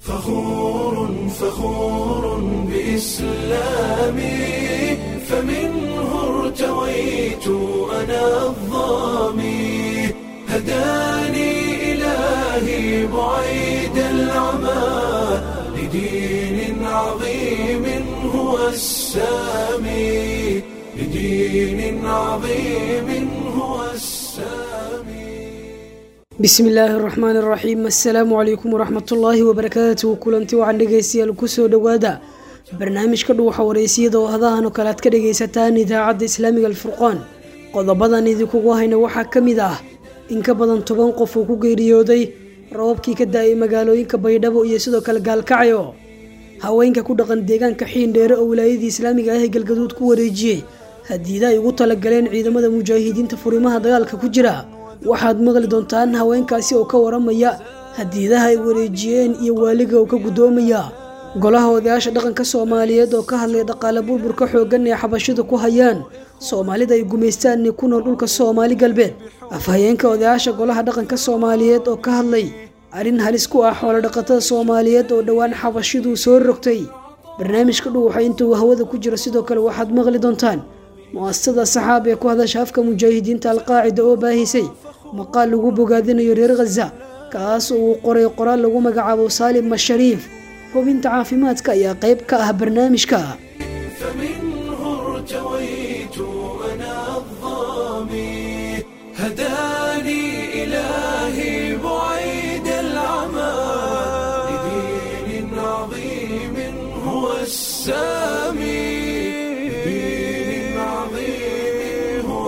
فخور فخور بإسلامي فمنه ارتويت أنا الظامي هداني إلهي بعيد العمى لدين عظيم هو السامي لدين عظيم هو السامي bismi illaahi araxmaan araxiim assalaamu calaykum waraxmatullaahi wabarakaatuhu kulanti waxaan dhegaystayaal kusoo dhowaada barnaamijka dhuuxa wareysiyada oo hadahan oo kale aad ka dhagaysataan idaacadda islaamiga alfurqaan qodobadan idinkugu hayna waxaa ka mid ah in ka badan toban qof uu ku geeriyooday rababkii ka da-ay magaalooyinka baydhabo iyo sidoo kale gaalkacyo haweenka ku dhaqan deegaanka xiindheere oo wilaayadii islaamiga ah ee galgaduud ku wareejiyey hadiida ay ugu talagaleen ciidamada mujaahidiinta furimaha dagaalka ku jira waxaad maqli doontaan haweenkaasi oo ka waramaya hadiidaha ay wareejiyeen iyo waaliga oo ka guddoomaya golaha odayaasha dhaqanka soomaaliyeed oo ka hadlay dhaqaale burburka xooggan ee xabashida ku hayaan soomaalida ay gumaystaan ee ku nool dhulka soomaali galbeed afhayeenka odayaasha golaha dhaqanka soomaaliyeed oo ka hadlay arrin halis ku ah xoolodhaqatada soomaaliyeed oo dhowaan xabashidu soo rogtay barnaamijka dhuuxa intuu hawada ku jiro sidoo kale waxaad maqli doontaan mu-asasada saxaab ee ku hadasha afka mujaahidiinta alqaacida oo baahisay maqaal lagu bogaadinayo reer khaza kaas oo uu qoray qoraal lagu magacaabo saalim mashariif hubinta caafimaadka ayaa qayb ka ah barnaamijka فمنه ارتويت أنا الظامي هداني إلهي بعيد العمى لدين عظيم هو السامي لدين عظيم هو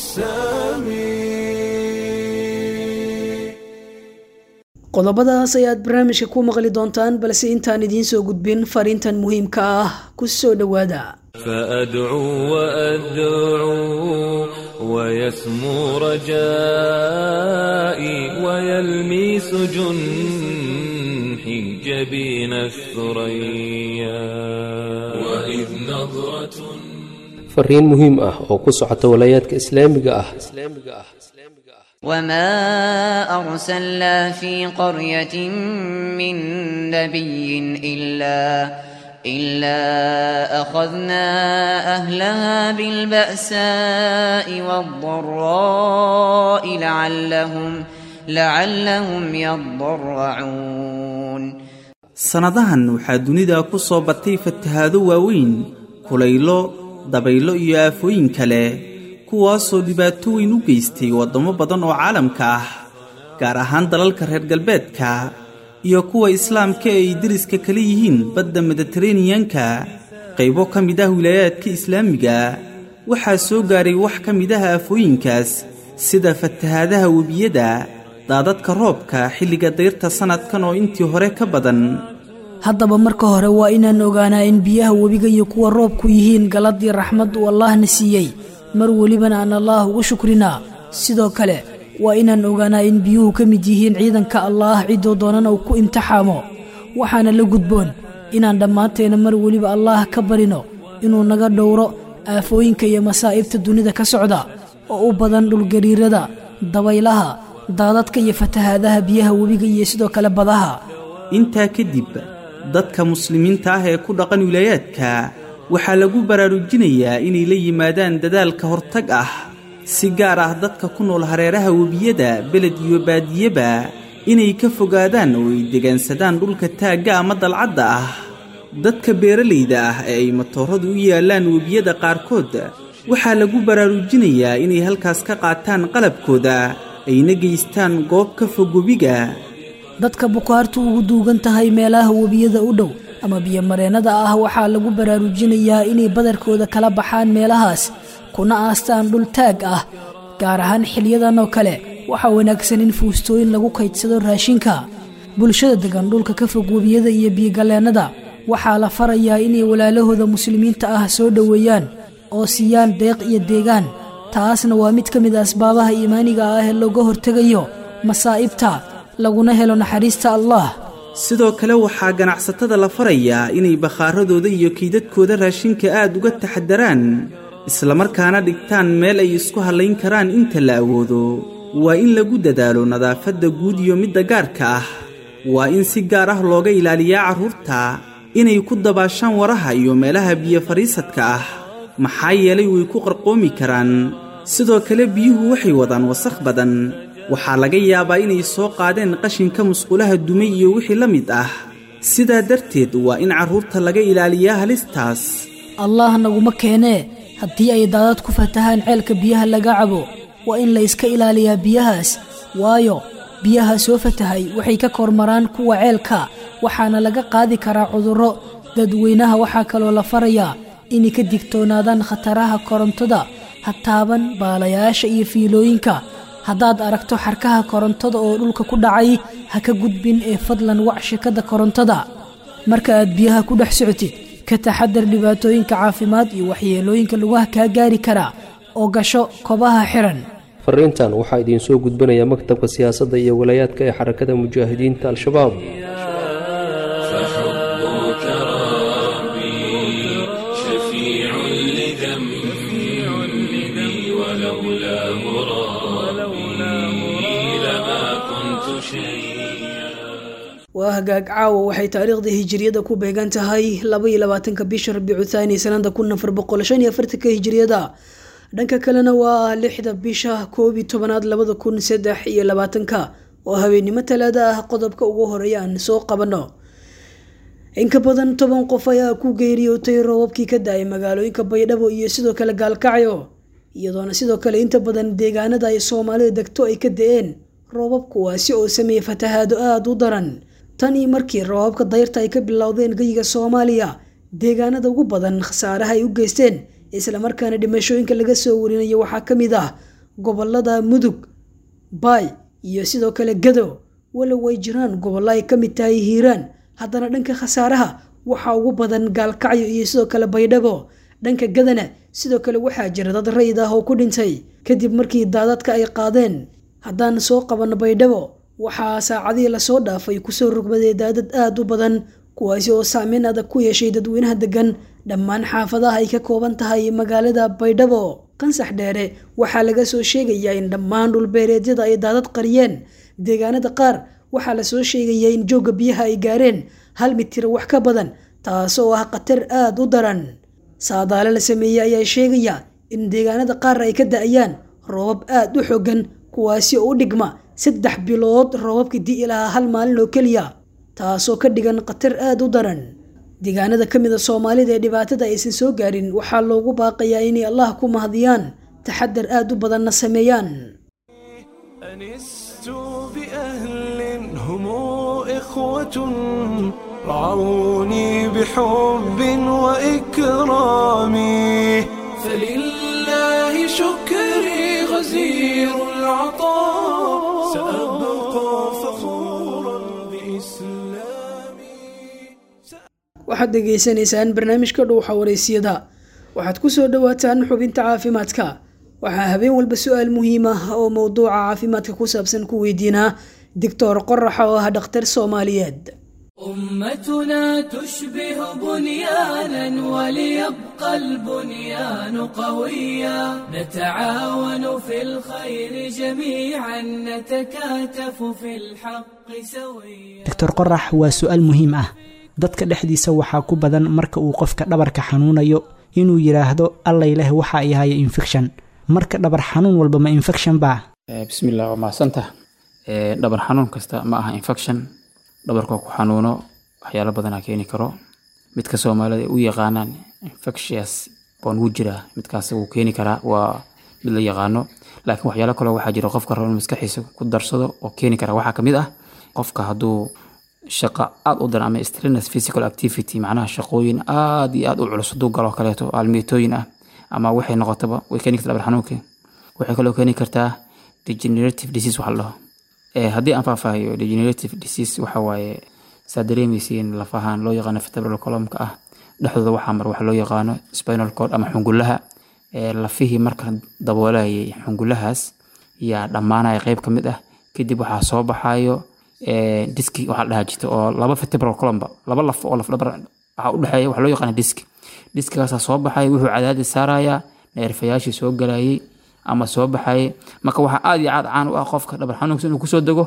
السامي qodobadaas ayaad barnaamijka ku maqli doontaan balse intaan idiin soo gudbin fariintan muhiimka ah ku soo dhowaada فأدعو وأدعو ويسمو رجائي ويلميس جنحي جبين الثريا وإذ نظرة fariin muhiim ah oo ku socota walaayaadka islaamiga ah وما أرسلنا في قرية من نبي إلا إلا أخذنا أهلها بالبأساء والضراء لعلهم لعلهم يضرعون sannadahan waxaa dunida ku soo batay fatahaado waaweyn kulaylo dabaylo iyo aafooyin kale kuwaasoo dhibaato weyn u geystay waddamo badan oo caalamka ah gaar ahaan dalalka reer galbeedka iyo kuwa islaamka ee ay deriska kala yihiin badda mediteraneyanka qaybo ka mid ah wilaayaadka islaamiga waxaa soo gaaray wax ka mid ah aafooyinkaas sida fatahaadaha webiyada daadadka roobka xilliga dayrta sannadkan oo intii hore ka badan haddaba marka hore waa inaan ogaanaa in biyaha webiga iyo kuwa roobku yihiin galad iyo raxmad uu allaahna siiyey mar welibana aan allaah ugu shukrinaa sidoo kale waa inaan ogaanaa in biyuhu ka mid yihiin ciidanka allaah ciddoo doonana uu ku imtixaamo waxaana la gudboon inaan dhammaanteena mar weliba allaah ka barino inuu naga dhowro aafooyinka iyo masaa'ibta dunida ka socda oo u badan dhulgariirada dabaylaha daadadka iyo fatahaadaha biyaha webiga iyo sidoo kale badaha intaa kadib dadka muslimiinta ah ee ku dhaqan wilaayaadka waxaa lagu baraarujinayaa inay la yimaadaan dadaalka hortag ah si gaar ah dadka ku nool hareeraha webiyada beled iyo baadiyeba inay ka fogaadaan oo ay degaansadaan dhulka taagga ama dalcadda ah dadka beeralayda ah ee ay matooradu u yaallaan webiyada qaarkood waxaa lagu baraarujinayaa inay halkaas ka qaataan qalabkooda ayna geystaan goob ka fog webiga dadka bukaartu ugu duugan tahay meelaha webiyada u dhow ama biyomareennada ah waxaa lagu baraarujinayaa inay badarkooda kala baxaan meelahaas kuna aastaan dhul taag ah gaar ahaan xilyadan oo kale waxaa wanaagsan in fuustooyin lagu kaydsado raashinka bulshada degan dhulka ka fog webiyada iyo biyogalleennada waxaa la farayaa inay walaalahooda muslimiinta ah soo dhoweeyaan oo siiyaan deeq iyo deegaan taasna waa mid ka mid a asbaabaha iimaaniga ah ee looga hortegayo masaa'ibta laguna helo naxariista allah sidoo kale waxaa ganacsatada la farayaa inay bakhaaradooda iyo kiidadkooda raashinka aad uga taxadaraan islamarkaana dhigtaan meel ay isku hallayn karaan inta la awoodo waa in lagu dadaalo nadaafadda guud iyo midda gaarka ah waa in si gaar ah looga ilaaliyaa carruurta inay ku dabaashaan waraha iyo meelaha biyo fadhiisadka ah maxaa yeelay way ku qarqoomi karaan sidoo kale biyuhu waxay wadaan wasakh badan waxaa laga yaabaa inay soo qaadeen qashinka musqulaha dumay iyo wixii la mid ah sidaa darteed waa in carruurta laga ilaaliyaa halistaas allah naguma keenee haddii ay daadad ku fatahaan ceelka biyaha laga cabo waa in la iska ilaaliyaa biyahaas waayo biyaha soo fatahay waxay ka kormaraan kuwa ceelka waxaana laga qaadi karaa cudurro dadweynaha waxaa kaloo la farayaa inay ka digtoonaadaan khataraha korontada ha taaban baalayaasha iyo fiilooyinka haddaad aragto xarkaha korontada oo dhulka ku dhacay ha ka gudbin ee fadlan wac shirkadda korontada marka aad biyaha ku dhex socotid ka taxadar dhibaatooyinka caafimaad iyo waxyeelooyinka lugaha kaa gaari karaa oo gasho kobaha xiran fariintan waxaa idiin soo gudbanaya maktabka siyaasadda iyo walaayaadka ee xarakada mujaahidiinta al-shabaab فحبك ربي شفيع لذنبي ولولاه ربي لما كنت شيئا waa hagaag caawa waxay taariikhda hijiriyada ku beegan tahay laba iyo labaatanka bisha rabiicu thaani sanada kun afar boqol shan iyo afartanka hijiriyada dhanka kalena waa lixda bisha koob iyo tobanaad labada kun saddex iyo labaatanka oo habeennimo talaada ah qodobka ugu horeeya aan soo qabanno in ka badan toban qof ayaa ku geeriyootay roobabkii ka da-ay magaalooyinka baydhabo iyo sidoo kale gaalkacyo iyadoona sidoo kale inta badan deegaanada ay soomaalida degto ay ka da-een roobab kuwaasi oo sameeyey fatahaado aada u daran tan iyo markii roobabka dayrta ay ka bilowdeen geyiga soomaaliya deegaanada ugu badan khasaaraha ay u geysteen islamarkaana dhimashooyinka laga soo warinayo waxaa ka mid ah gobolada mudug baay iyo sidoo kale gado walow ay jiraan gobollo ay ka mid tahay hiiraan haddana dhanka khasaaraha waxaa ugu badan gaalkacyo iyo sidoo kale baydhabo dhanka gadana sidoo kale waxaa jira dad rayid ah oo ku dhintay kadib markii daadadka ay qaadeen haddaan soo qabanno baydhabo waxaa saacadihii lasoo dhaafay kusoo rogmaday daadad aada u badan kuwaasi oo saameyn adag ku yeeshay dadweynaha degan dhammaan xaafadaha ay ka kooban tahay magaalada baydhabo qansax dheere waxaa laga soo sheegayaa in dhammaan dhulbeereedyada ay daadad qariyeen deegaanada qaar waxaa lasoo sheegayaa in joogga biyaha ay gaareen hal mitir wax ka badan taasoo ah khatar aada u daran saadaale la sameeyey ayaa sheegaya in deegaanada qaar ay ka da-ayaan roobab aada u xogan kuwaasi oo u dhigma saddex bilood roobabka di'i lahaa hal maalin oo keliya taasoo ka dhigan khatar aada u daran deegaanada ka mid a soomaalida ee dhibaatada aysan soo gaarin waxaa loogu baaqayaa inay allah ku mahadiyaan taxadar aada u badanna sameeyaan أنست بأهل هم إخوة رعوني بحب وإكرام فلله شكري غزير العطاء سأبقى فخورا بإسلامي waxaad dhegaysanaysaan barnaamijka dhuuxa wareysiyada waxaad ku soo dhowaataan xubinta caafimaadka waxaa habeen walba su-aal muhiim ah oo mowduuca caafimaadka ku saabsan ku weydiinaa doctor qoraxa oo ah dhakhtar soomaaliyeed أمتنا تشبه بنيانا وليبقى البنيان قويا نتعاون في الخير جميعا نتكاتف في الحق سويا doctor qorax waa su-aal muhiim ah dadka dhexdiisa waxaa ku badan marka uu qofka dhabarka xanuunayo inuu yidhaahdo allay leh waxa ay haya infection marka dhabar xanuun walba ma infection baa bismillah waa mahadsantah dhabar xanuun kasta ma aha infection dhabarkoo ku xanuuno waxyaalo badanaa keeni karo midka soomaalida ay u yaqaanaan infectious baan wuu jiraa midkaas wuu keeni karaa waa mid la yaqaano laakiin waxyaalo kaloo waxaa jira qofka rabo inuu maskaxiisa ku darsado oo keeni kara waxaa kamid ah qofka hadduu shaqo aada u daran ama strenuous physical activity macnaha shaqooyin aada iyo aada u culus hadduu galo kaleeto aalmeetooyin ah ama waxay noqotaba way keeni kartaa dhabar xanuunka waxay kaloo keeni kartaa degenerative disease waxa la dhaho Eh, haddii aan faahfaahiyo degenerative disease waxa waaye saa dareemaysiin lafahaan loo yaqaano vertebral columnka ah dhexdooda waxaa mar waxa loo yaqaano spinal cord ama xungulaha Eh, lafihii marka daboolayay xungulahaas yaa dhammaanaya qeyb ka mid ah kadib waxaa soo baxayo eh, diski waxaa la dhahaa jirta oo laba vertebral column laba laf oo laf dhabar waxaa u dhexeeya waxaa loo yaqaana diski diskigaasaa soo baxaya wuxuu cadaadis saarayaa neerfayaashii soo galayay ama soo baxayay marka waxaa aada iyo aad caan u ah qofka dhabar xanuunkiisa inuu kusoo dego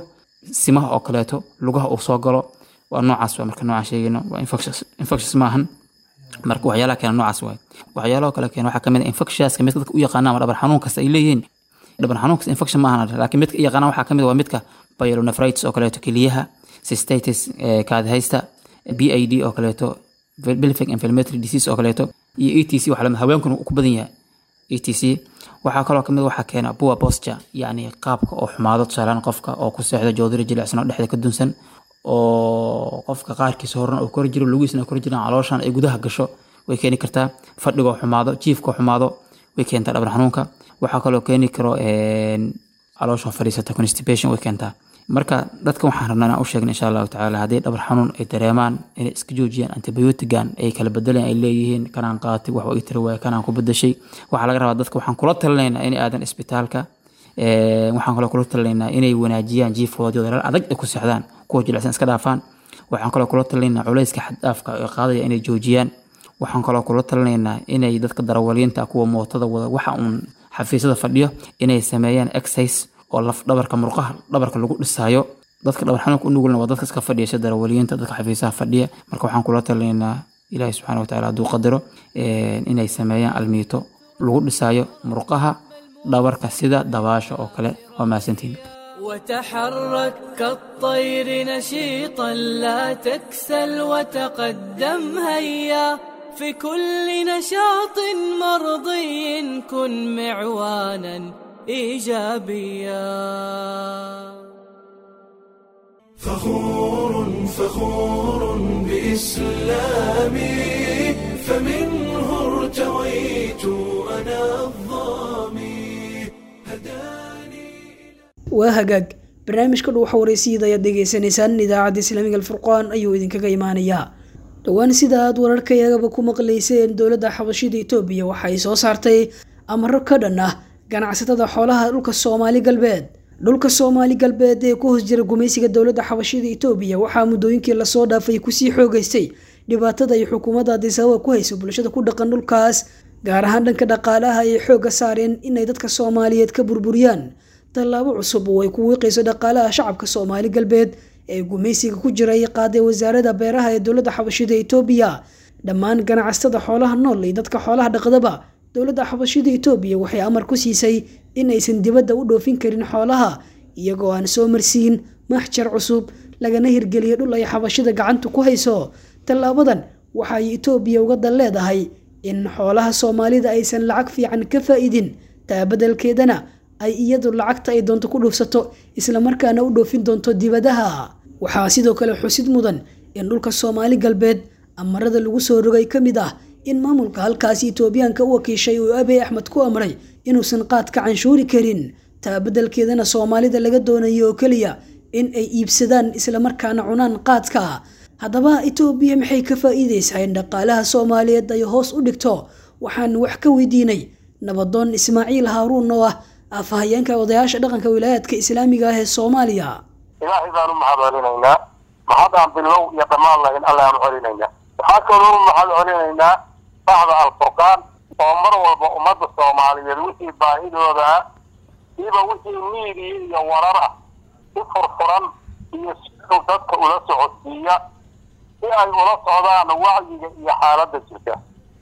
simaha oo kaleeto lugaha uu soo galo waa noocaas waa marka noocaan sheegayno waa infectious infectious maahan marka waxyaalaha keena noocaas waay waxyaalaha kale keena waxaa kamid ah infectiouska midka dadka u yaqaana ama dhabar xanuun kasta ay leeyihiin dhabar xanuun kasta infection maahan laakiin midka i yaqaanaan waxaa kamid ah waa midka pyelonephritis oo kaleeto keliyaha cystitis kaadihaysta b i d oo kaleeto pelvic inflammatory disease oo kaleeto iyo e t c waxa lamid haweenkuna uu ku badan yahay e t c waxaa kaloo kamid waxaa keena poor posture yacni qaabka oo xumaado tusaalaan qofka oo ku seexda joodari jilicsan oo dhexda ka dunsan oo qofka qaarkiisa horena uu kor jiro lugiisna kor jiraan calooshan ay gudaha gasho way keeni kartaa fadhigoo xumaado jiifkoo xumaado way keentaa dhabar xanuunka waxaa kaloo keeni karo caloosha fadhiisata constipation way keentaa marka dadka waxaan rabnaa inaan u sheegna insha allahu tacaala haddii dhabar xanuun ay dareemaan inay iska joojiyaan antibiotigan ay kala bedeleen ay leeyihiin kanaan qaatay wax ii tiri waaya kanaan ku bedeshay waxaa laga rabaa dadka waxaan kula talinaynaa inay aadan isbitaalka waxaan kaloo kula talinaynaa inay wanaajiyaan jiifkoodii dalal adag ay ku seexdaan kuwa jilicsan iska dhaafaan waxaan kaloo kula talinaynaa culayska xaddhaafka ee qaadaya inay joojiyaan waxaan kaloo kula talinaynaa inay dadka darawaliinta kuwa mootada wada waxa uun xafiisyada fadhiyo inay sameeyaan exercise oo laf dhabarka murqaha dhabarka lagu dhisaayo dadka dhabar xanuunka u nugulna waa dadka iska fadhiya sida darawaliyiinta dadka xafiisaha fadhiya marka waxaan kula talinaynaa ilaahi subxaana watacaala hadduu qadaro inay sameeyaan almiito lagu dhisaayo murqaha dhabarka sida dabaasha oo kale waa mahadsantihin وتحرك كالطير نشيطا لا تكسل وتقدم هيا في كل نشاط مرضي كن معوانا ايجابيا فخور فخور بإسلامي فمنه ارتويت أنا الظامي waa hagaag barnaamijka dhuuxa waraysiida ayaad dhegaysanaysaan idaacadda islaamiga alfurqaan ayuu idinkaga imaanayaa dhowaan sida aad wararkayagaba ku maqlayseen dowladda xabashida etoobiya waxa ay soo saartay amaro ka dhan ah ganacsatada xoolaha dhulka soomaali galbeed dhulka soomaali galbeed ee ku hoos jira gumaysiga dowladda xabashida etoobiya waxaa muddooyinkii lasoo dhaafay kusii xoogaystay dhibaatada ay xukuumadda adisababa ku hayso bulshada ku dhaqan dhulkaas gaar ahaan dhanka dhaqaalaha ay xoogga saareen inay dadka soomaaliyeed ka burburiyaan tallaabo cusub oo ay ku wiiqayso dhaqaalaha shacabka soomaali galbeed ee gumaysiga ku jira ay qaaday wasaaradda beeraha ee dowladda xabashida etoobiya dhammaan ganacsatada xoolaha nool iyo dadka xoolaha dhaqdaba dowladda xabashida etoobiya waxay amar ku siisay in aysan dibadda u dhoofin karin xoolaha iyagoo aan soo marsiin maxjar cusub lagana hirgeliyo dhul ay xabashida gacanta ku hayso tallaabadan waxa ay etoobiya uga dal leedahay in xoolaha soomaalida aysan lacag fiican ka faa-iidin taa beddelkeedana ay iyadu lacagta ay doonto ku dhuufsato islamarkaana u dhoofin doonto dibadaha waxaa sidoo kale xusid mudan in dhulka soomaali galbeed amarada lagu soo rogay ka mid ah in maamulka halkaasi etoobiyaanka u wakiishay uu abey axmed ku amray inuusan qaadka canshuuri karin taa beddelkeedana soomaalida laga doonayo oo keliya in ay iibsadaan islamarkaana cunaan qaadka haddaba etoobiya maxay ka faa-iideysaa in dhaqaalaha soomaaliyeed ay hoos u dhigto waxaan wax ka weydiinay nabadoon ismaaciil haaruun oo ah afhayeenka odayaasha dhaqanka wilaayaadka islaamiga ah ee soomaaliya ilaahay baan u mahad celinaynaa mahadaan bilow iyo dhammaan lahayn alle aan u celinaynaa waxaa kaloo u mahad celinaynaa bacda alfurqaan oo mar walba ummadda soomaaliyeed wixii baahidooda ah iba wixii miidiya iyo warar ah si furfuran iyo siduu dadka ula socodsiiya si ay ula socdaan wacyiga iyo xaaladda jirta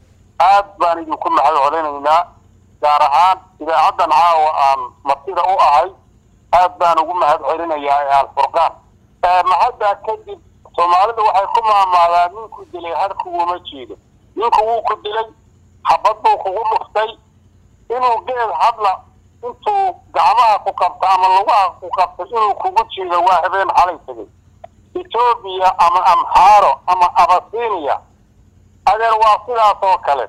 aad baan idinku mahad celinaynaa gaar ahaan idaacaddan caawa aan martida u ahay aad baan ugu mahad celinayaa ee alfurqaan mahaddaa kadib soomaalida waxay ku maamaadaa ninku dilay har kuguma jeedo ninku wuu ku dilay xabad buu kugu dhuftay inuu geed hadla intuu gacmaha ku qabto ama lugaha ku qabto inuu kugu jeedo waa habeen xalay tegay etoobiya ama amxaaro ama abasiiniya adeer waa sidaas oo kale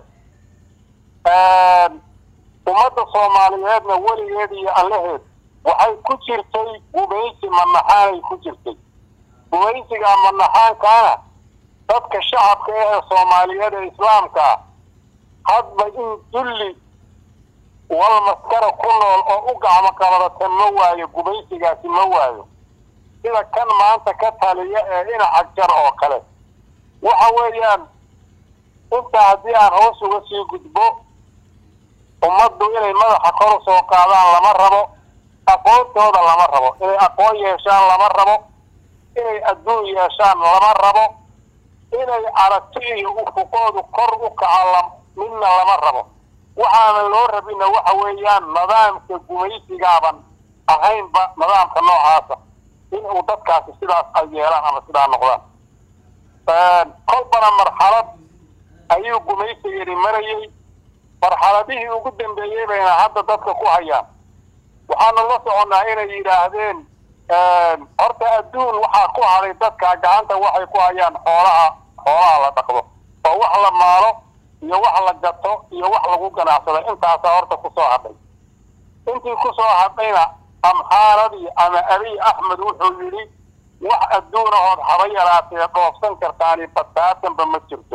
ummadda soomaaliyeedna weligeed iyo allaheed waxay ku jirtay gumaysi manaxaanay ku jirtay gumaysiga manaxaankaana dadka shacabka ee soomaaliyeed ee islaamka ah hadba in dulli wal maskara ku nool oo u gacmo qabadata ma waayo gumaysigaasi ma waayo sida kan maanta ka taliya ee dhinaca jar oo kale waxa weeyaan intaa haddii aan hoos uga sii gudbo ummaddu inay madaxa kor u soo qaadaan lama rabo aqoontooda lama rabo inay aqoon yeeshaan lama rabo inay adduun yeeshaan lama rabo inay aragti iyo ufuqoodu kor u kaco midna lama rabo waxaana loo rabina waxa weeyaan nidaamka gumaysigaaban ahaynba nidaamka noocaasa in uu dadkaasi sidaas ay yeelaan ama sidaa noqdaan kolbana marxalad ayuu gumaysigani marayey marxaladihii ugu dambeeyey bayna hadda dadka ku hayaan waxaanu la soconnaa inay yidhaahdeen horta adduun waxaa ku haday dadka gacanta waxay ku hayaan xoolaha xoolaha la dhaqdo oo wax la maalo iyo wax la gato iyo wax lagu ganacsado intaasaa horta kusoo hadhay intii kusoo hadhayna amxaaradii ama abiy axmed wuxuu yidhi wax adduunahood haba yaraatee dhoofsan kartaani badbaatanba ma jirto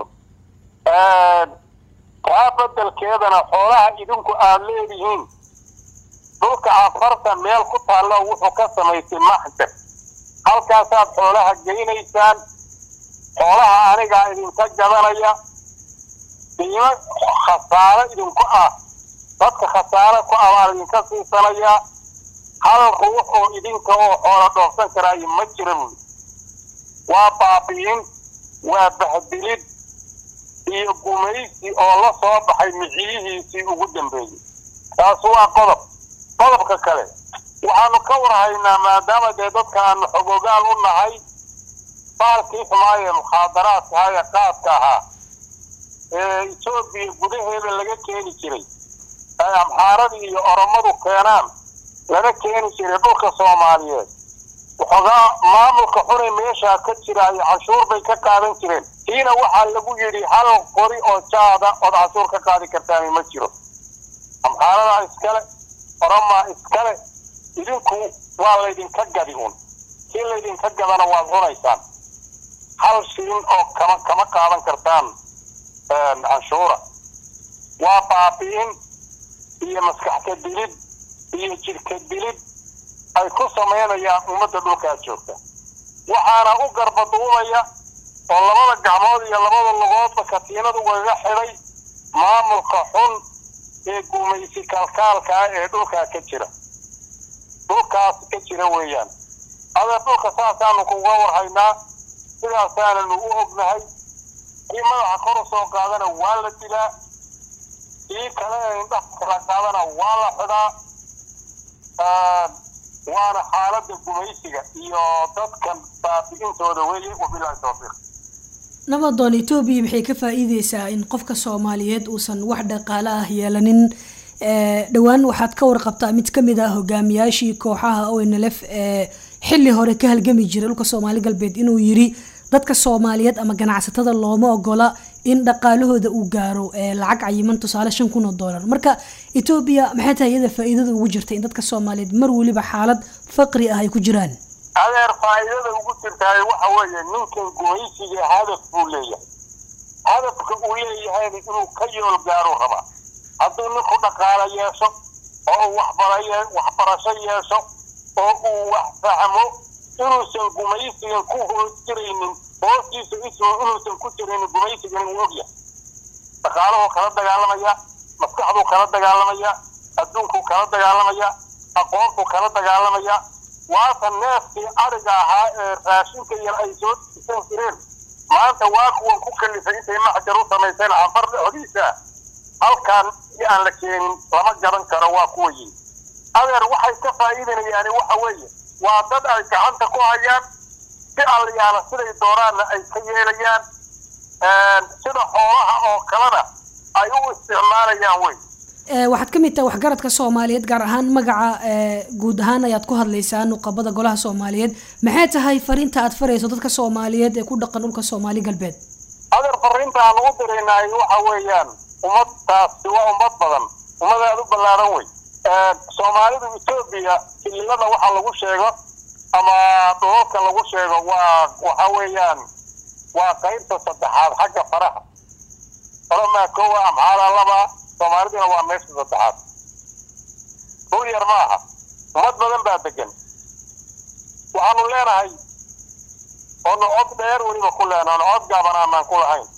taa bedelkeedana xoolaha idinku aad leedihiin dhulka afarta meel ku taallo wuxuu ka samaysay maxjar halkaasaad xoolaha geynaysaan xoolaha anigaa idinka gadanaya qiimo khasaaro idinku ah dadka khasaaro ku ah baan idinka siisanayaa hal ruux oo idinka oo xoola dhoofsan karaayo ma jira buuli waa baabi'in waa bahdilid iyo gumaysi oo la soo baxay miciyihiisii ugu dambeeyey taas waa qodob qodobka kale waxaanu ka warhaynaa maadaama dee dadka aanu xogogaal u nahay baalkii xumaaye mukhaadaraadka ahaa ee qaadka ahaa ee etoobiya gudaheeda laga keeni jiray ay amxaaradii iyo oromadu keenaan laga keeni jiray dhulka soomaaliyeed waxoogaa maamulka xunay meeshaa ka jira iyo canshuur bay ka qaadan jireen kiina waxaa lagu yidhi hal qori oo jaada ood canshuur ka qaadi kartaani ma jiro amxaaradaa iskale oromaa iskale idinku waa laydinka gadi un kii laydinka gadana waad cunaysaan hal shilin oo kama kama qaadan kartaan canshuura waa baabi'in iyo maskaxka dilid iyo jidhka dilid ay ku samaynayaan ummadda dhulkaa joogta waxaana u garbaduubaya oo labada gacmood iyo labada lugoodba katiinad ugaga xidhay maamulka xun ee gumaysi kalkaalka ah ee dhulkaa ka jira dhulkaas ka jira weeyaan adee dhulka saasaanu kuga warhaynaa sidaasaananu u ognahay kii madaxa kor u soo qaadana waa la dilaa kii kale ee indhaha kala qaadana waa la xidhaa waana xaaladda gumaysiga iyo dadkan baabi'intooda weeye wabilaahi tawfiiq nabadoon etoobiya maxay ka faa-iideysaa in qofka soomaaliyeed uusan wax dhaqaale ah yeelanin dhowaan waxaad ka warqabtaa mid kamid ah hogaamiyaashii kooxaha onlf ee xili hore ka halgami jiray dhulka soomaali galbeed inuu yiri dadka soomaaliyeed ama ganacsatada looma ogola in dhaqaalahooda uu gaaro lacag cayiman tusaale shan kun oo doolar marka etoobiya maxay tahay iyada faa-iidada ugu jirta in dadka soomaaliyeed mar weliba xaalad faqri ah ay ku jiraan adeer faa'iidada ugu jirtaay waxa weeye ninkan gumaysiga hadaf buu leeyahay hadafka uu leeyahayna inuu ka yool gaaruu rabaa hadduu ninku dhaqaalo yeesho oo uu waxbaraye waxbarasho yeesho oo uu wax fahmo inuusan gumaysigan ku hoos jiraynin hoostiisa ismu inuusan ku jiraynin gumaysigan uu ogyahay dhaqaaluhuu kala dagaalamaya maskaxduu kala dagaalamaya adduunkuu kala dagaalamaya aqoontuu kala dagaalamaya waata neefkii ariga ahaa ee raashinka yar ay soo diisan jireen maanta waa kuwan ku kalifay intay maxjar u samayseen cafar dhexdiisa halkaan si aan la keenin lama gadan karo waa kuwa yihi adeer waxay ka faa'iidanayaani waxa weeye waa dad ay gacanta ku hayaan si allayaala siday dooraanna ay ka yeelayaan sida xoolaha oo kalena ay u isticmaalayaan wey waxaad ka mid tahay waxgaradka soomaaliyeed gaar ahaan magaca guud ahaan ayaad ku hadlaysaa nuqabada golaha soomaaliyeed maxay tahay fariinta aad farayso dadka soomaaliyeed ee ku dhaqan dhulka soomaali galbeed adeer fariinta aan ugu diraynaay waxa weeyaan ummadtaasi waa ummad badan ummad aada u ballaaran wey soomaalidu etoobiya fililada waxa lagu sheego ama dhoolka lagu sheego waa waxa weeyaan waa qaybta saddexaad xagga faraha oromaa kowa amxaala laba soomaaliduna waa meesha saddexaad dhul yar ma aha ummad badan baa degan waxaanu leenahay oonu cod dheer weliba ku leenahay oonu cod gaaban aanaan ku lahayn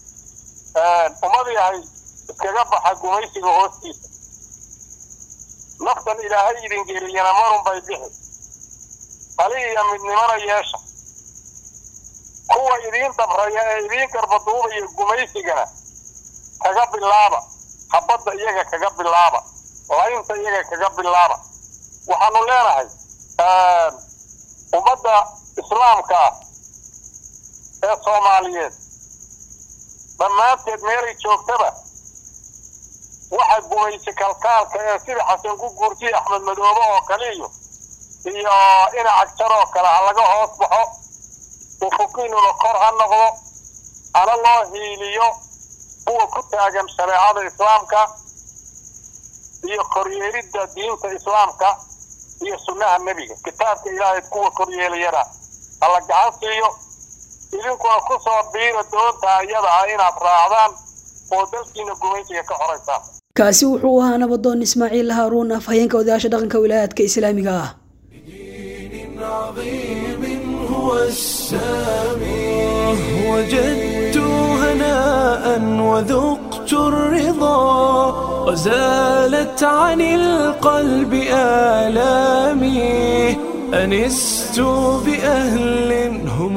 ummad yahay iskaga baxa gumaysiga hoostiisa naftan ilaahay idin geliyana marun bay bixi tali iyo midnimana yeesha kuwa idiin dabraya ee idiin garbaduubaya gumaysigana kaga bilaaba habadda iyaga kaga bilaaba laynta iyaga kaga bilaaba waxaanu leenahay ummadda islaamka ah ee soomaaliyeed dhammaanteed meelay joogtaba waxa gumaysi kalkaalka ee sida xasan ku guurtiya axmed madoobe oo kale iyo iyo ina cagjar oo kale ha laga hoos baxo ufuqiinuna kor ha noqdo hana loo hiiliyo kuwa ku taagan shareecada islaamka iyo koryeelidda diinta islaamka iyo sunnaha nebiga kitaabka ilaahay kuwa koryeelayana hala gacan siiyo idinkuna ku soo biira doonta iyada ah inaad raacdaan oo dalkiina gumaysiga ka xoraysaan kaasi wuxuu ahaa nabadoon ismaaciil haaruun af hayeenka odayaasha dhaqanka wilaayaadka islaamiga ah عظيم هو السامي وجدت هناء وذقت الرضا وزالت عن القلب آلامي أنست بأهل هم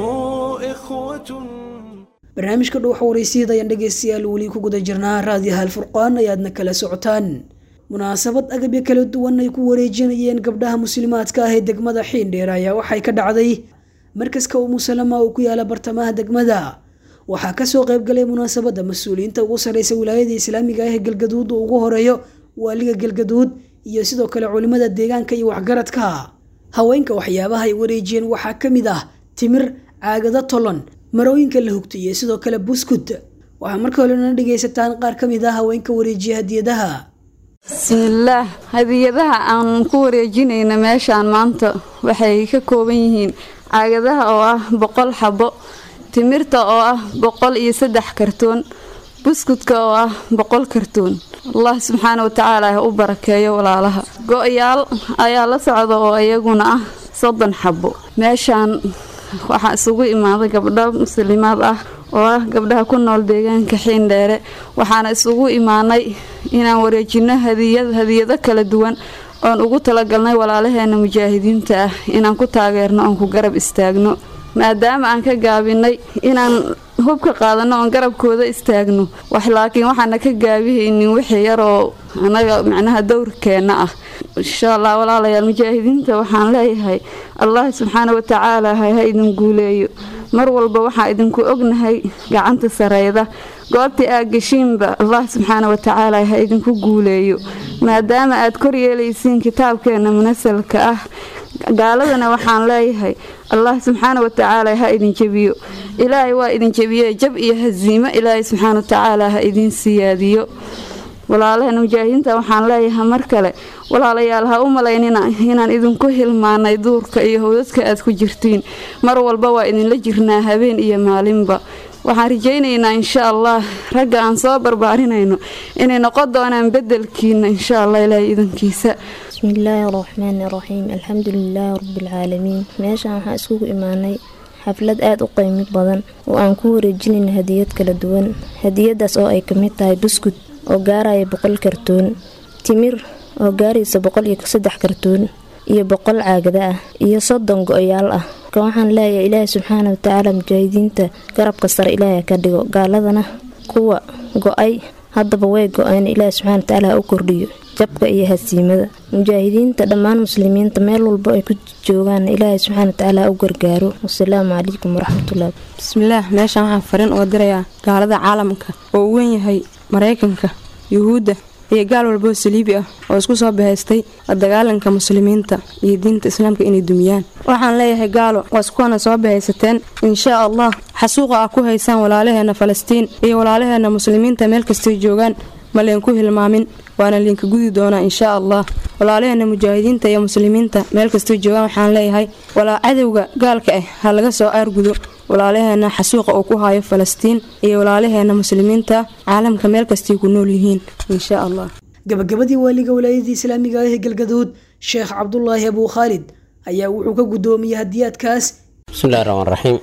إخوة barnaamijka dhuuxa waraysyada ayaan dhegaystayaal weli ku guda jirnaa raadiyaha alfurqaan ayaadna kala socotaan munaasabad agabyo kala duwan ay ku wareejinayeen gabdhaha muslimaadka ah ee degmada xiindheer ayaa waxay ka dhacday markaska umusalama oo ku yaala bartamaha degmada waxaa kasoo qaybgalay munaasabadda mas-uuliyiinta ugu sarreysa wilaayada islaamiga ah ee galgaduud uu ugu horeeyo waaliga galgaduud iyo sidoo kale culimada deegaanka iyo waxgaradka haweenka waxyaabaha ay wareejiyeen waxaa ka mid ah timir caagado tolon marooyinka la hugto iyo sidoo kale buskud waxaa marka horena dhegaysataan qaar ka mid ah haweenka wareejiya hadiyadaha bismillaah hadiyadaha aan ku wareejinayna meeshaan maanta waxay ka kooban yihiin caagadaha oo ah boqol xabo timirta oo ah boqol iyo saddex kartoon buskudka oo ah boqol kartoon allah subxaana watacaala ha u barakeeyo walaalaha go-yaal ayaa la socda oo iyaguna ah soddon xabo meeshaan waxaa isugu imaaday gabdho muslimaad ah oo ah gabdhaha ku nool deegaanka xiindheere waxaana isugu imaanay inaan wareejino hadiyado kala duwan oon ugu talagalnay walaalaheena mujaahidiinta ah inaan ku taageerno oon ku garab istaagno maadaama aan ka gaabinay inaan hubka qaadano oon garabkooda istaagno wax laakiin waxaana ka gaabihaynin wixii yaroo anaga macnaha dowrkeenna ah insha allah walaalayaal mujaahidiinta waxaan leeyahay allah subxaana watacaala ha idin guuleeyo mar walba waxaa idinku ognahay gacanta sareyda goobtii aad geshiinba allah subxaana watacaala ha idinku guuleeyo maadaama aad kor yeelaysiin kitaabkeena munasalka ah gaaladana waxaan leeyahay allah subxaana watacaala ha idin jebiyo ilaahay waa idin jebiye jab iyo hasiimo ilaahay subxaana watacaala ha idin siyaadiyo walaalaheena mujaahidiinta waxaan leeyahay mar kale walaalayaal ha u malaynina inaan idinku hilmaanay duurka iyo howdadka aad ku jirtiin mar walba waa idinla jirnaa habeen iyo maalinba waxaan rajaynaynaa insha allah ragga aan soo barbaarinayno inay noqon doonaan bedelkiina insha allah ilaahay idankiisa bismillaahi raxmaani raxiim alxamdu lilaahi rabbilcaalamiin meeshaan waxaan iskugu imaanay xaflad aada u qiymid badan oo aan ku wareejinayno hadiyad kala duwan hadiyadaas oo ay kamid tahay buskud oo gaaraya boqol kartoon timir oo gaaraysa boqol iyo saddex kartoon iyo boqol caagada ah iyo soddon go-yaal ah ka waxaan leeyahay ilaahi subxaana watacaala mujaahidiinta garabka sare ilaaha ka dhigo gaaladana kuwa go-ay haddaba way go-een ilaahi subxana watacaala ha u kordhiyo jabka iyo hasiimada mujaahidiinta dhammaan muslimiinta meel walba ay ku joogaan ilaahay subxaana watacaala ha u gargaaro wasalaamu calaykum waraxmatullahi bismillaah meeshaan waxaan fariin uga dirayaa gaalada caalamka oo u wen yahay maraykanka yuhuudda iyo gaal walboo saliibi ah oo isku soo bahaystay la dagaalanka muslimiinta iyo diinta islaamka inay dumiyaan waxaan leeyahay gaalo waa iskuwana soo bahaysateen inshaa allah xasuuqa ah ku haysaan walaalaheena falastiin iyo walaalaheena muslimiinta meel kastay joogaan ma leenku hilmaamin waana liinka gudi doonaa inshaa allah walaalaheena mujaahidiinta iyo muslimiinta meel kastay joogaan waxaan leeyahay walaa cadowga gaalka ah ha laga soo aargudo walaalaheena xasuuqa uu ku hayo falastiin iyo walaalaheena muslimiinta caalamka meel kastay ku nool yihiin insha allah gabagabadii waaliga walaayadii islaamiga ah ee galgaduud sheekh cabdulaahi abuu khaalid ayaa wuxuu ka guddoomiyey hadiyaadkaas bismillahi raxmaan raxiim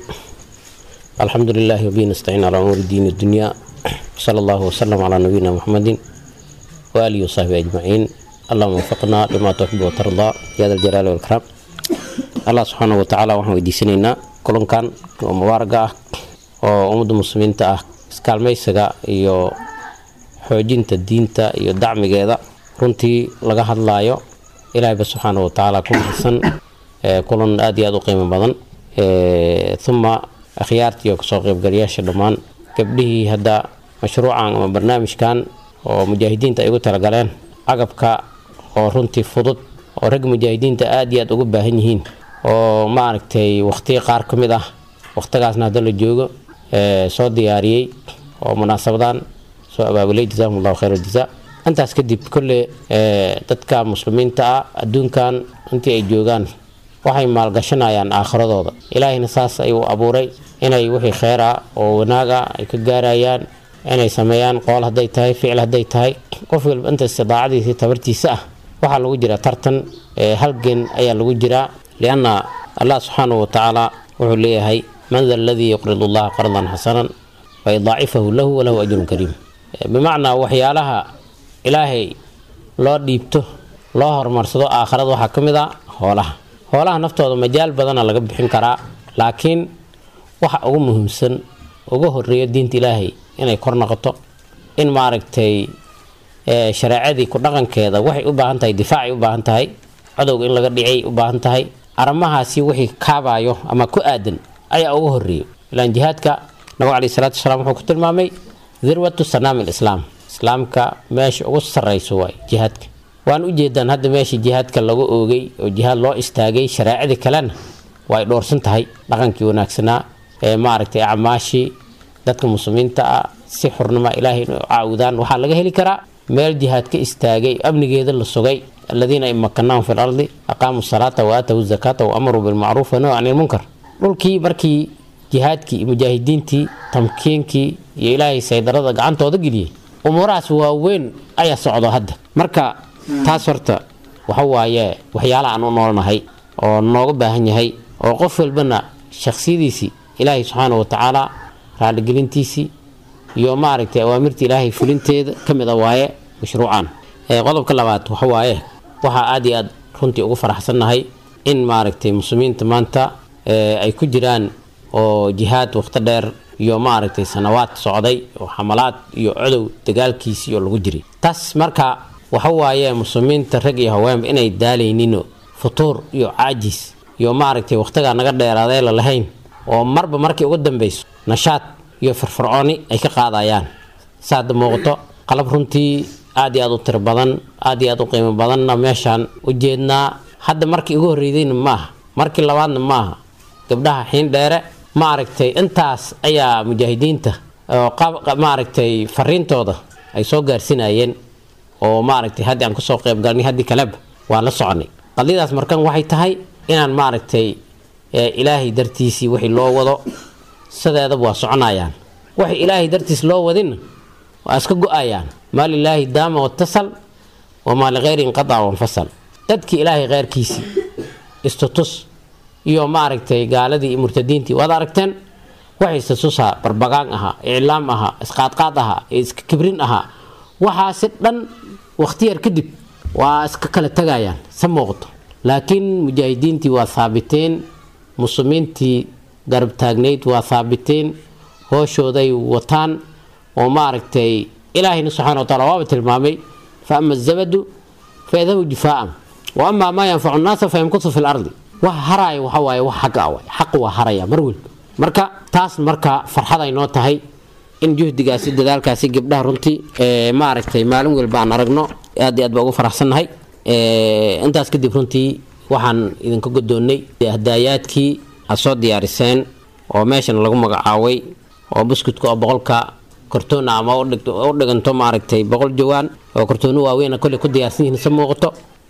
alxamdu lilaahi wabihi nastaciin calaa umuuri diini dunya sala allahu wasalam calaa nabiyina muxamedin waaalihi wasaxbi ajmaciin اللهم وفقنا لما تحب وترضى يا ذا الجلال والإكرام الله سبحانه وتعالى waxaan weydiisanaynaa kulankan oo mubaaraga ah oo ummadda muslimiinta ah iskaalmaysiga iyo xoojinta diinta iyo dacmigeeda runtii laga hadlaayo ilaahayba subxaana wa tacaala ku mahadsan kulan aad iyo aad u qiimo badan uma akhyaartii oo kasoo qaybgalayaasha dhammaan gabdhihii hadda mashruucan ama barnaamijkan oo mujaahidiinta ay ugu talagaleen agabka oo runtii fudud oo ragga mujaahidiinta aad iyo aad ugu baahan yihiin oo maaragtay waqtiga qaar ka mid ah waqtigaasna hadda la joogo soo diyaariyey oo munaasabadan soo abaabulay jazakum allahu khayr aljazaa intaas kadib kolle dadka muslimiinta ah adduunkan intii ay joogaan waxay maalgashanayaan aakhiradooda ilaahayna saas ayuu abuuray inay wixii kheyr ah oo wanaaga ay ka gaarayaan inay sameeyaan qool hadday tahay ficil hadday tahay qof walba inta istidaacadiisa tabartiisa ah waxaa lagu jiraa tartan halgen ayaa lagu jiraa lianna allah subxaanahu watacaala wuxuu leeyahay man da aladii yuqridu allaha qardan xasanan fayudaacifahu lahu walahu ajrun kariim bimacnaa waxyaalaha ilaahay loo dhiibto loo horumarsado aakhirada waxaa ka mid a hoolaha hoolaha naftooda majaal badana laga bixin karaa laakiin waxa ugu muhiimsan uga horeeyo diinta ilaahay inay kor noqoto in maaragtay shareecadii ku dhaqankeeda waxay u baahan tahay difaacay u baahan tahay cadowga in laga dhicay u baahan tahay arrimahaasi wixii kaabayo ama ku aadan ayaa uga horeeyo ilaan jihaadka nabigu caleyhi salaatu wasalaam wuxuu ku tilmaamay dirwatu sanaami lislaam islaamka meesha ugu sarrayso waay jihaadka waan u jeedaan hadda meesha jihaadka lagu oogay oo jihaad loo istaagay shareecadii kalena way dhoorsan tahay dhaqankii wanaagsanaa ee maaragtay acmaashii dadka muslimiinta ah si xurnima ilaahay inay caawudaan waxaa laga heli karaa meel jihaad ka istaagay amnigeeda la sugay aladiina in makanaahum fi lardi aqaamuu salaata wa aatawu zakaata wa amaruu bilmacruuf wanahu can ilmunkar dhulkii markii jihaadkii mujaahidiintii tamkiinkii iyo ilaahay saydarada gacantooda geliyey umuurahaas waaweyn ayaa socdo hadda marka taas horta waxa waaye waxyaalaha aan u noolnahay oo nooga baahan yahay oo qof walbana shaksiyadiisii ilaahay subxaana wa tacaala raaligelintiisii iyo maaragtay awaamirta ilaahay fulinteeda ka mid a waaye mashruucan qodobka labaad waxa waaye waxaa aad iyo aad runtii ugu faraxsannahay in maaragtay muslimiinta maanta ay ku jiraan oo jihaad waqti dheer iyo maaragtay sanawaad socday oo xamalaad iyo codow dagaalkiisii oo lagu jiray taas marka waxa waaye muslimiinta rag iyo haweenba inay daalayninoo futuur iyo caajis iyo maaragtay waqtigaa naga dheeraadee la lahayn oo marba markii ugu dambeyso nashaad iyo firfircooni ay ka qaadayaan saada muuqato qalab runtii aad iyo aad u tiro badan aad iyo aad u qiimo badanna meeshaan u jeednaa hadda markii ugu horreydayna maaha markii labaadna maaha gabdhaha xiin dheere maaragtay intaas ayaa mujaahidiinta oo maaragtay fariintooda ay soo gaarsinayeen oo maaragtay haddii aan kusoo qayb galnay haddii kaleba waan la soconay qadiyadaas markan waxay tahay inaan maaragtay ilaahay dartiisii wixii loo wado sideedaba waa soconayaan waxay ilaahay dartiis loo wadinna waa iska go-ayaan maa lilaahi daama watasal wamaa likayri inqadaca wanfasal dadkii ilaahay kheyrkiisii istutus iyo maaragtay gaaladii murtadiintii waad aragteen waxay istutusaa barbagaan ahaa iclaam ahaa isqaadqaad ahaa iska kibrin ahaa waxaasi dhan wakhtiyar kadib waa iska kala tegayaan sa muuqato laakiin mujaahidiintii waa haabiteen muslimiintii garab taagnayd waa haabiteen hooshooday wataan oo maaragtay ilaahayna subxana wa taala waaba tilmaamay fa ama azabadu fa yadhabu jifaa'an wa amaa maa yanfacu nnaasa fa yamkusu fi lardi wax haraya waxa waaye wax xaqa ah waay xaqu waa haraya mar welba marka taas marka farxad ay noo tahay in juhdigaasi dadaalkaasi gabdhaha runtii maaragtay maalin walba aan aragno aad iyo aad baa ugu faraxsannahay intaas kadib runtii waxaan idinka godoonnay hadaayaadkii aad soo diyaariseen oo meeshan lagu magacaabay oo buskudka oo boqolka kortoona ama u dhiganto maaragtay boqol jawaan oo kortoono waaweyn kolley ku diyaarsan yihiin sa muuqato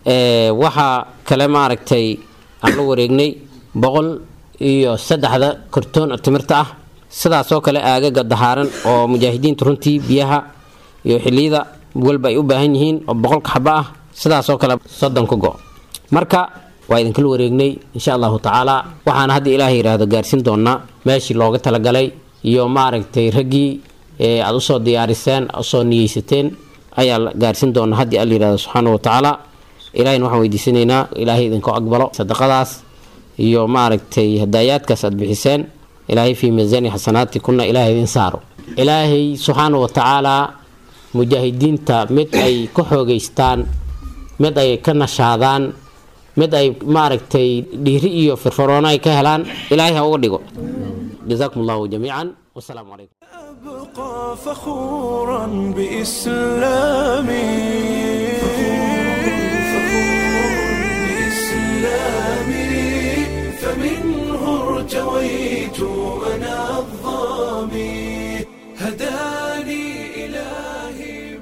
waxaa kale maaragtay aan la wareegnay boqol iyo saddexda kortoon timirta ah sidaasoo kale aagaga dahaaran oo mujaahidiinta runtii biyaha iyo xiliyada walba ay u baahan yihiin oo boqolka xaba ah sidaasoo kale soddon ka go marka waa idinkala wareegnay insha allahu tacaala waxaana hadda ilaahay yidhaahdo gaarsiin doonaa meeshii looga talagalay iyo maaragtay raggii aad usoo diyaariseen usoo niyeysateen ayaa la gaarsiin doonaa haddii alla yidhahdo subxaana wa tacaala ilaahayna waxaan weydiisanaynaa ilaahay idinku aqbalo sadaqadaas iyo maaragtay hadaayaadkaas aad bixiseen ilaahay fii miisaani xasanaati kuna ilaahay idin saaro ilaahay subxaana wa tacaalaa mujaahidiinta mid ay ka xoogeystaan mid ay ka nashaadaan mid ay maaragtay dhiiri iyo firfaroono ay ka helaan ilaahay ha uga dhigo jazaakum allahu jamiican wasalaamu calaykum أبقى فخورا بإسلامي بإسلامي فمنه ارتويت أنا الظامي هداني إلهي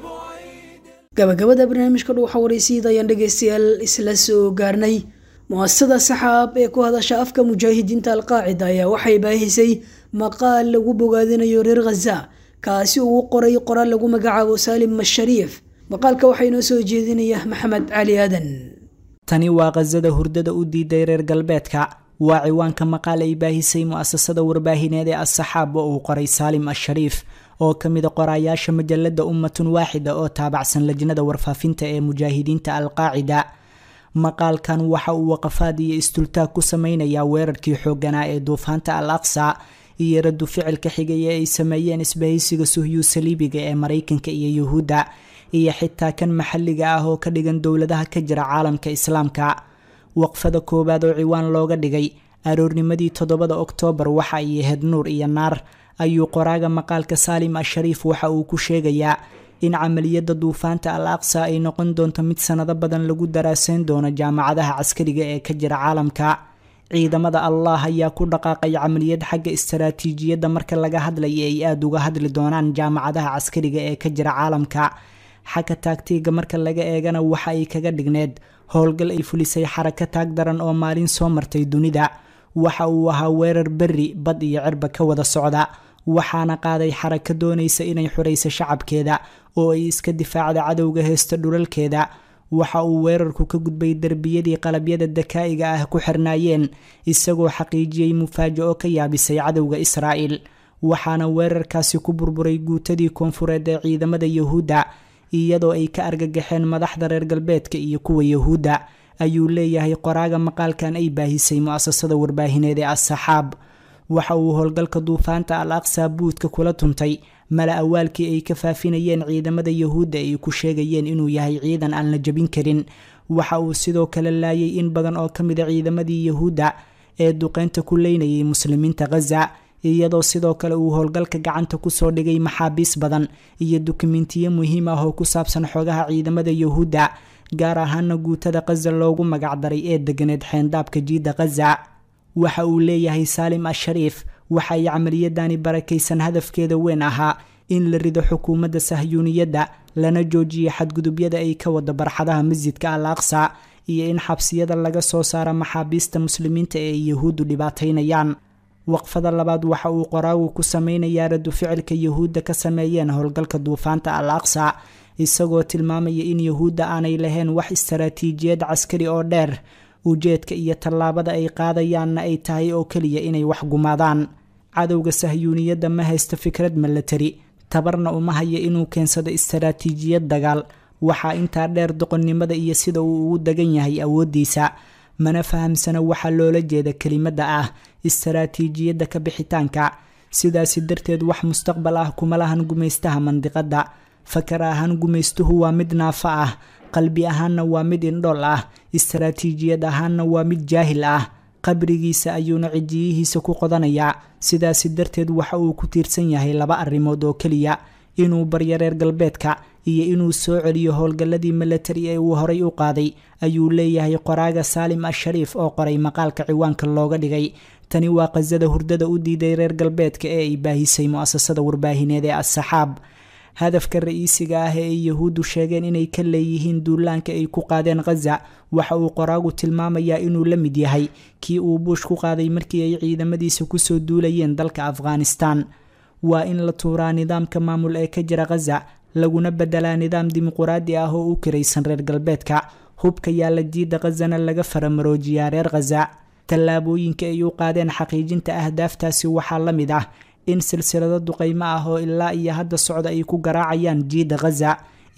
gabagabada barnaamijka dhuuxa waraysiida ayaan dhegaystayaal isla soo gaarnay muasasada saxaab ee ku hadasha afka mujaahidiinta alqaacida ayaa waxay baahisay maqaal lagu bogaadinayo reer khaza kaasi uu qoray qoraal lagu magacaabo saalim mashariif maqaalka waxaa inoo soo jeedinaya maxamed cali aadan tani waa khasada hurdada u diiday reer galbeedka waa ciwaanka maqaal ay baahisay mu'asasada warbaahineed ee as-saxaab oo uu qoray saalim ashariif oo ka mida qoraayaasha majalada ummatun waaxida oo taabacsan lajnada warfaafinta ee mujaahidiinta alqaacida maqaalkan waxa uu waqafaad iyo istultaag ku sameynayaa weerarkii xooganaa ee duufaanta al aqsa iyo radu ficilka xigay ee ay sameeyeen isbahaysiga suhyu saliibiga ee maraykanka iyo yuhuudda iyo xitaa kan maxalliga ah oo ka dhigan dowladaha ka jira caalamka islaamka waqfada koowaad oo ciwaan looga dhigay aroornimadii toddobada oktoobar waxa ay ahayd nuur iyo naar ayuu qoraaga maqaalka saalim ashariif waxa uu ku sheegayaa in camaliyada duufaanta al aqsa ay noqon doonto mid sanado badan lagu daraaseyn doono jaamacadaha caskariga ee ka jira caalamka ciidamada allah ayaa ku dhaqaaqay camaliyad xagga istaraatiijiyadda marka laga hadlaya ay aada uga hadli doonaan jaamacadaha caskariga ee ka jira caalamka xagga taagtiiga marka laga eegana waxa ay kaga dhigneed howlgal ay fulisay xaraka taag daran oo maalin soo martay dunida waxa uu ahaa weerar berri bad iyo cirba ka wada socda waxaana qaaday xaraka doonaysa inay xurayso shacabkeeda oo ay iska difaacda cadowga heesta dhulalkeeda waxa uu weerarku ka gudbay derbiyadii qalabyada dakaa'iga ah ku xirnaayeen isagoo xaqiijiyey mufaajo-o ka yaabisay cadowga israa'il waxaana weerarkaasi ku burburay guutadii koonfureed ee ciidamada yuhuudda iyadoo ay ka argagaxeen madaxda reer galbeedka iyo kuwa yuhuudda ayuu leeyahay qoraaga maqaalkan ay baahisay mu-asasada warbaahineed ee as-saxaab waxa uu howlgalka duufaanta al aqsa buudka kula tuntay mala awaalkii ay ka faafinayeen ciidamada yuhuudda ay ku sheegayeen inuu yahay ciidan aan la jabin karin waxa uu sidoo kale laayay in badan oo ka mid a ciidamadii yuhuudda ee duqeynta ku leynayay muslimiinta khaza iyadoo sidoo kale uu howlgalka gacanta kusoo dhigay maxaabiis badan iyo dukumentiyo muhiim ah oo ku saabsan xogaha ciidamada yuhuudda gaar ahaana guutada khaza loogu magacdaray ee deganeed xeendaabka jiidda khaza waxa uu leeyahay saalim ashariif waxa ay camaliyadani barakaysan hadafkeeda weyn ahaa in la rido xukuumadda sahyuuniyadda lana joojiyo xadgudubyada ay ka wada barxadaha masjidka al aqsa iyo in xabsiyada laga soo saaro maxaabiista muslimiinta ee ay yuhuuddu dhibaataynayaan waqfada labaad waxa uu qoraagu ku sameynayaa radu ficilka yuhuudda ka sameeyeen howlgalka duufaanta al aqsa isagoo tilmaamaya in yuhuudda aanay lahayn wax istaraatiijiyad caskari oo dheer ujeedka iyo tallaabada ay qaadayaanna ay tahay oo keliya inay wax gumaadaan cadowga sahyuuniyadda ma haysta fikrad milatari tabarna uma haya inuu keensado istaraatiijiyad dagaal waxaa intaa dheer doqonnimada iyo sida uu ugu dagan yahay awooddiisa mana fahamsana waxaa loola jeeda kelimadda ah istaraatiijiyadda ka bixitaanka sidaasi darteed wax mustaqbal ah kuma lahan gumaystaha mandiqadda fakar ahaan gumaystuhu waa mid naafo ah qalbi ahaanna waa mid indhool ah istaraatiijiyad ahaanna waa mid jaahil ah qabrigiisa ayuuna cijiyihiisa ku qodanayaa sidaasi darteed waxa uu ku tiirsan yahay laba arrimood oo keliya inuu baryo reer galbeedka iyo inuu soo celiyo howlgalladii milatari ee uu horay u qaaday ayuu leeyahay qoraaga saalim ashariif oo qoray maqaalka ciwaanka looga dhigay tani waa qasada hurdada u diiday reer galbeedka ee ay baahisay mu-asasada warbaahineed ee as-saxaab hadafka ra-iisiga ah ee ay yahuuddu sheegeen inay ka leeyihiin duulaanka ay ku qaadeen khaza waxa uu qoraagu tilmaamayaa inuu la mid yahay kii uu buush ku qaaday markii ay ciidamadiisa kusoo duulayeen dalka afghanistan waa in la tuuraa nidaamka maamul ee ka jira khaza laguna bedelaa nidaam dimuquraadi ah oo u kiraysan reer galbeedka hubka yaalla jiidda khazana laga faramaroojiyaa reer khaza tallaabooyinka ay u qaadeen xaqiijinta ahdaaftaasi waxaa la mid ah in silsilado duqaymo ah oo ilaa iyo hadda socda ay ku garaacayaan jiidda khaza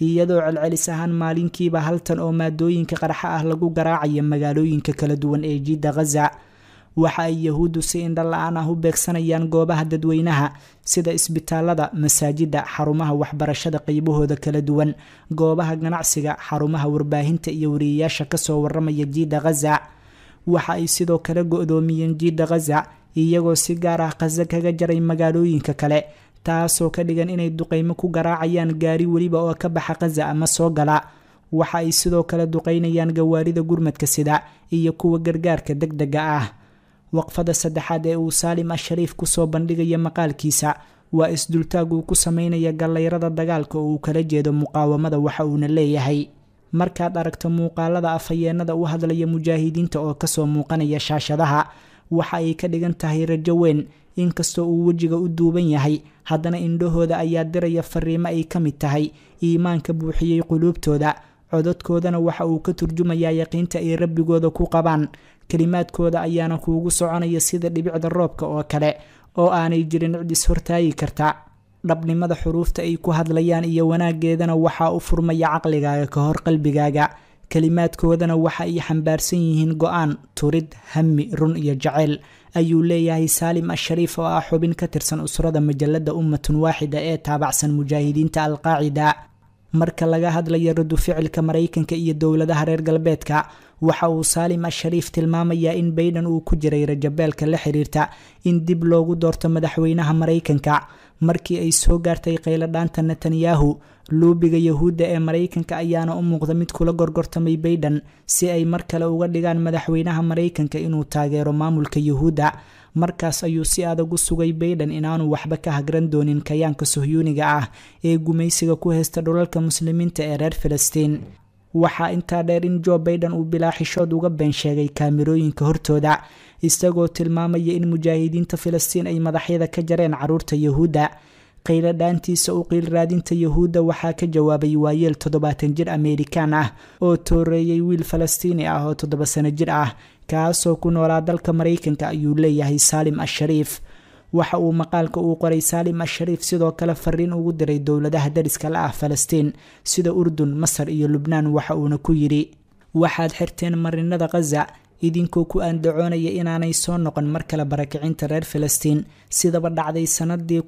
iyadoo celcelis ahaan maalinkiiba hal tan oo maadooyinka qarxa ah lagu garaacayo magaalooyinka kala duwan ee jiidda khaza waxa ay yahuuddu si indha la-aan ah u beegsanayaan goobaha dadweynaha sida isbitaalada masaajida xarumaha waxbarashada qeybahooda kala duwan goobaha ganacsiga xarumaha warbaahinta iyo wariyayaasha kasoo waramaya jiidda khaza waxa ay sidoo kale go-doomiyeen jiidda khaza iyagoo si gaar ah khaza kaga jaray magaalooyinka kale taasoo ka dhigan inay duqeymo ku garaacayaan gaari weliba oo ka baxa khaza ama soo gala waxa ay sidoo kale duqeynayaan gawaarida gurmadka sida iyo kuwa gargaarka deg dega ah waqfada saddexaad ee uu saalim ashariif kusoo bandhigaya maqaalkiisa waa isdultaag uu ku sameynaya gallayrada dagaalka oo uu kala jeedo muqaawamada waxa uuna leeyahay markaad aragto muuqaalada afhayeenada u hadlaya mujaahidiinta oo kasoo muuqanaya shaashadaha waxa ay ka dhigan tahay rajo weyn inkastoo uu wejiga u duuban yahay haddana indhahooda ayaa diraya fariimo ay ka mid tahay iimaanka buuxiyey quluubtooda cododkoodana waxa uu ka turjumayaa yaqiinta ay rabbigooda ku qabaan kelimaadkooda ayaana kuugu soconaya sida dhibicda roobka oo kale oo aanay jirin cid is hortaagi karta dhabnimada xuruufta ay ku hadlayaan iyo wanaageedana waxaa u furmaya caqligaaga ka hor qalbigaaga kelimaadkoodana waxa ay xambaarsan yihiin go-aan turid hami run iyo jaceyl ayuu leeyahay saalim ashariif oo ah xubin ka tirsan usrada majalada ummatun waaxida ee taabacsan mujaahidiinta alqaacida marka laga hadlayo radu ficilka maraykanka iyo dowladaha reer galbeedka waxa uu saalim ashariif tilmaamayaa in bayden uu ku jiray rajabeelka la xiriirta in dib loogu doorto madaxweynaha maraykanka markii ay soo gaartay qayladhaanta netanyahu luubiga yahuudda ee maraykanka ayaana u muuqda mid kula gorgortamay bayden si ay mar kale uga dhigaan madaxweynaha maraykanka inuu taageero maamulka yahuudda markaas ayuu si adag u sugay bayden inaanu waxba ka hagran doonin kayaanka sohyuuniga ah ee gumaysiga ku haysta dhulalka muslimiinta ee reer filistiin waxaa intaa dheer in jo baiden uu bilaa xishood uga been sheegay kaamirooyinka hortooda isagoo tilmaamaya in mujaahidiinta filistiin ay madaxyada ka jareen caruurta yahuudda qaylo dhaantiisa u qiil raadinta yahuudda waxaa ka jawaabay waayeel toddobaatan jir ameerikaan ah oo tooreeyey wiil falastiini ah oo toddoba sano jir ah kaasoo ku noolaa dalka maraykanka ayuu leeyahay saalim ashariif waxa uu maqaalka uu qoray saalim ashariif sidoo kale fariin ugu diray dowladaha dariska la ah falastiin sida urdun masar iyo lubnaan waxa uuna ku yidhi waxaad xirteen marinada khaza idinkoo ku aandacoonaya inaanay soo noqon mar kale barakicinta reer filistiin sidaba dhacday sanadii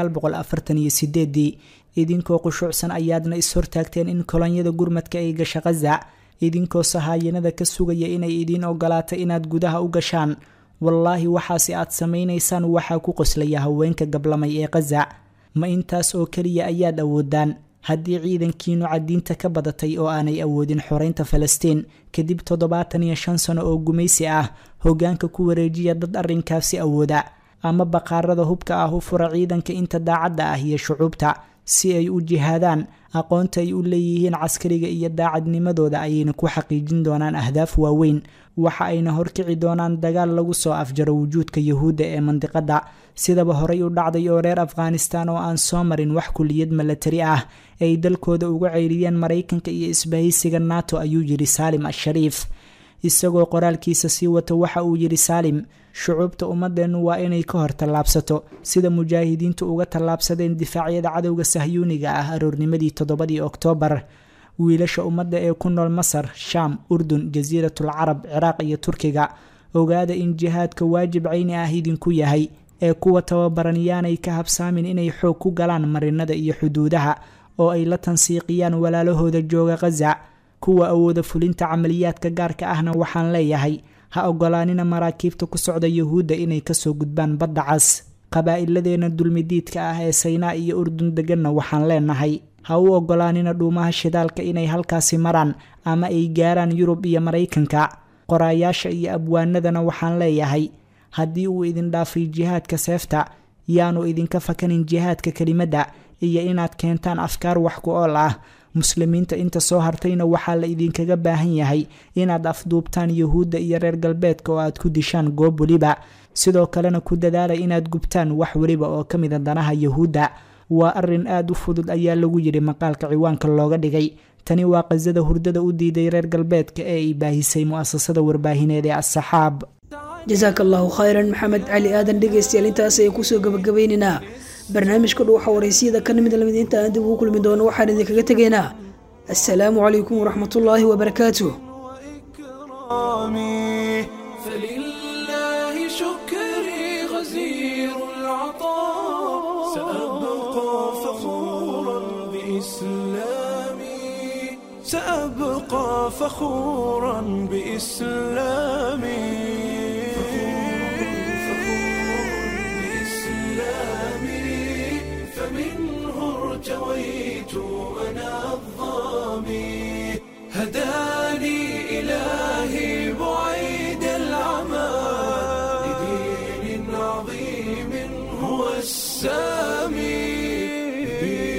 ii idinkoo qushuucsan ayaadna is-hortaagteen in kolonyada gurmadka ay gasha khaza idinkoo sahaayanada ka sugaya inay idiin ogolaato inaad gudaha u gashaan wallaahi waxaase aad samaynaysaan waxaa ku qoslaya haweenka gablamay ee khaza ma intaas oo keliya ayaad awoodaan haddii ciidankiinu cadiinta ka badatay oo aanay awoodin xoreynta falastiin kadib toddobaatan iyo shan sano oo gumaysi ah hoggaanka ku wareejiya dad arrinkaasi awooda ama baqaarada hubka ah u fura ciidanka inta daacadda ah iyo shucuubta si ay u jihaadaan aqoonta ay u leeyihiin caskariga iyo daacadnimadooda ayayna ku xaqiijin doonaan ahdaaf waaweyn waxa ayna horkici doonaan dagaal lagu soo afjaro wujuudka yahuudda ee mandiqadda sidaba horey u dhacday oo reer afghanistan oo aan soo marin wax kuliyad milatari ah ay dalkooda uga ceyriyeen maraykanka iyo isbahaysiga nato ayuu yidhi saalim ashariif isagoo qoraalkiisa sii wata waxa uu yidhi saalim shucuubta ummadeennu waa inay ka hor tallaabsato sida mujaahidiintu uga tallaabsadeen difaacyada cadowga sahyuuniga ah aroornimadii toddobadii oktoobar wiilasha ummadda ee ku nool masar shaam urdun jasiiratul carab ciraaq iyo turkiga ogaada in jihaadka waajib cayni ah idinku yahay ee kuwa tababaran yaanay ka habsaamin inay xoog ku galaan marinada iyo xuduudaha oo ay la tansiiqiyaan walaalahooda jooga khaza kuwa awooda fulinta camaliyaadka gaarka ahna waxaan leeyahay ha ogolaanina maraakiibta ku socda yuhuudda inay kasoo gudbaan badda cas qabaa'iladeena dulmidiidka ah ee saynaa iyo urdun deganna waxaan leenahay ha u ogolaanina dhuumaha shidaalka inay halkaasi maraan ama ay gaaraan yurub iyo maraykanka qoraayaasha iyo abwaanadana waxaan leeyahay haddii uu idin dhaafay jihaadka seefta yaanu idinka fakanin jihaadka kelimadda iyo inaad keentaan afkaar wax ku ool ah muslimiinta inta soo hartayna waxaa la idinkaga baahan yahay inaad afduubtaan yuhuudda iyo reer galbeedka oo aad ku dishaan goob weliba sidoo kalena ku dadaala inaad gubtaan wax weliba oo ka mida danaha yuhuudda waa arin aada u fudud ayaa lagu yidhi maqaalka ciwaanka looga dhigay tani waa qasada hurdada u diiday reer galbeedka ee ay baahisay mu'asasada warbaahineed ee assaxaab jasaaka allahu khayran maxamed cali aadan dhegaystayaal intaas ayaan kusoo gabagabeynaynaa barnaamijka dhuuxa waraysiyada ka nimid lamid inta aan dib ugu kulmi doono waxaan idinkaga tegaynaa assalaamu calaykum waraxmatullaahi wabarakaatuh إكرامي فلله شكري غزير العطاء سأبقى فخورا بإسلامي سأبقى فخورا بإسلامي بإسلامي فمنه ارتويت أنا الظامي هداني إلهي بعيد العمى لدين عظيم هو السامي